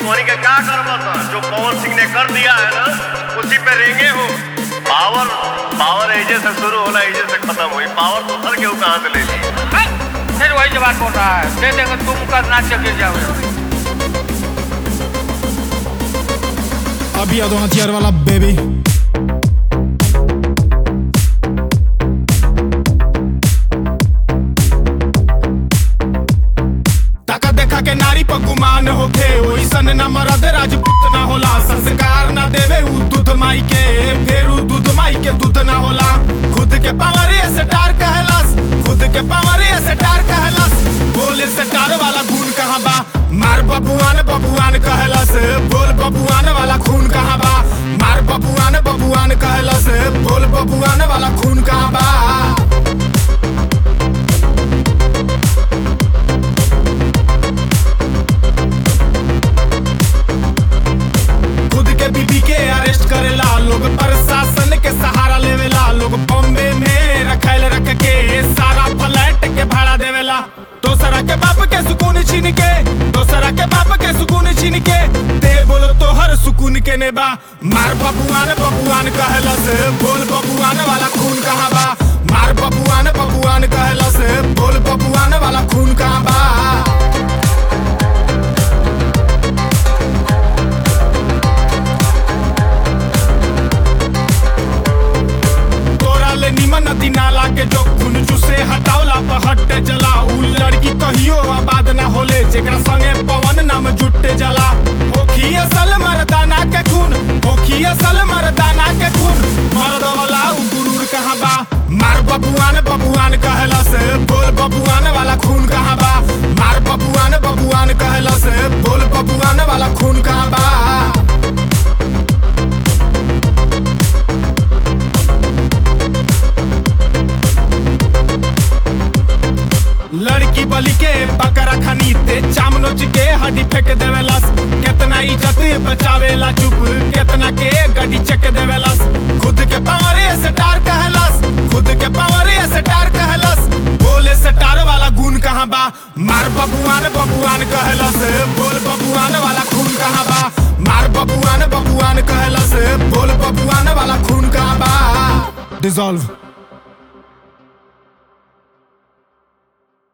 धोनी का क्या करवा था जो पवन सिंह ने कर दिया है ना उसी पे रेंगे हो पावर पावर एजे से शुरू होला एजे से खत्म हुई पावर तो हर केहू कहाँ से ले ली हैं? फिर वही जवाब बोल रहा है दे देंगे तुम करना गिर जाओगे अभी आ दो हथियार वाला बेबी ताका देखा के नारी पर गुमान होखे ओइसन न मरद राजपूत ना होला संस्कार ना देवे उ दूध माई के फेर उ दूध माई के दूध ना होला खुद के पावर से टार कहलस खुद के पावर से टार कहलस बोले से टार वाला गुण कहाँ बा मार बबुआन बबुआन कहलस बोल बबुआन वाला खून कहाँ बा मार बबुआन बबुआन कहलस बोल बबुआन वाला खून कहाँ बा खुद के बीबी के अरेस्ट करेला लोग प्रशासन के सहारा लेवेला लोग बॉम्बे में रखैल रख के सारा फ्लैट के भाड़ा देवेला दोसरा के बाप के सुकून छीन के दोसरा के बाप के सुकून छीन के दे बोलो तो हर सुकून के नेबा मार बबुआन बबुआन कहलस बोल बबुआन वाला खून कहाँ बा मार बबुआन बबुआन कहलस बोल बबुआन वाला खून कहाँ बा तोरा ले निमन नदी नाला के जो खून चूसे हटावला पर हटे जला उ लड़की कहियो आबाद ना होले जेकरा संगे पवन नाम जुटे जला होखी असल मर्दाना के खून होखी असल मर्दाना के खून मर्द वाला उ गुरूर कहाँ बा मार बबुआन बबुआन कहलस बोल बबुआन वाला खून कहाँ बा मार बबुआन बबुआन कहलस बोल बबुआन वाला खून कहाँ बा लड़की बलि के बकरा खनी ते चाम नोच के हड्डी फेंक देवेलस केतना इज्जत बचावेला चुप केतना के गड्डी चक देवेलस खुद के पावरे से टार कहलस खुद के पावरे से टार कहलस बोले से टार वाला गुण कहाँ बा मार बबुआन बबुआन कहलस बोल बबुआन वाला खून कहाँ बा मार बबुआन बबुआन कहलस बोल बबुआन वाला खून कहाँ बा डिजॉल्व